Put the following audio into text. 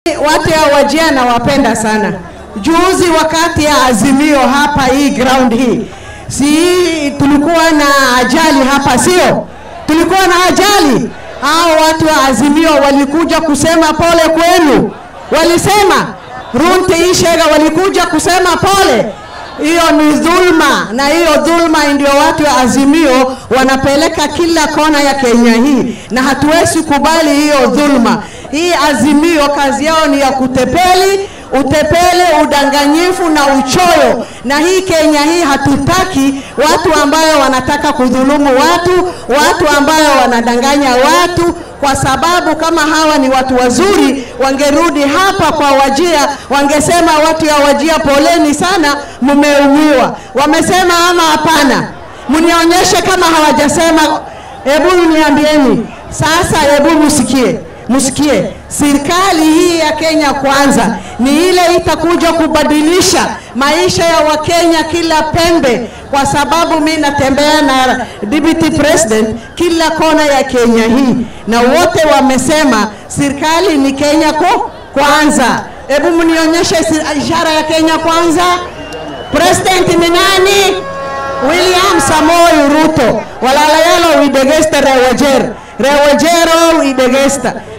watu ya Wajia nawapenda sana. Juzi wakati ya Azimio hapa hii ground hii, si tulikuwa na ajali hapa, sio? Tulikuwa na ajali. Hao watu wa Azimio walikuja kusema pole kwenu, walisema Runte Ishega walikuja kusema pole. Hiyo ni dhulma, na hiyo dhulma ndio watu wa Azimio wanapeleka kila kona ya Kenya hii, na hatuwezi kubali hiyo dhulma. Hii Azimio kazi yao ni ya kutepeli, utepele, udanganyifu na uchoyo, na hii Kenya hii hatutaki watu ambayo wanataka kudhulumu watu, watu ambayo wanadanganya watu kwa sababu kama hawa ni watu wazuri, wangerudi hapa kwa Wajia, wangesema watu ya Wajia, poleni sana, mmeumiwa. Wamesema ama hapana? Mnionyeshe kama hawajasema. Hebu niambieni sasa, hebu msikie msikie, serikali hii ya Kenya Kwanza ni ile itakuja kubadilisha maisha ya Wakenya kila pembe, kwa sababu mi natembea na deputy president kila kona ya Kenya hii, na wote wamesema serikali ni Kenya ko kwanza. Hebu mnionyeshe ishara ya Kenya Kwanza. President ni nani? William Samoei Ruto. Walalayalo widegesta rewajer rewajero widegesta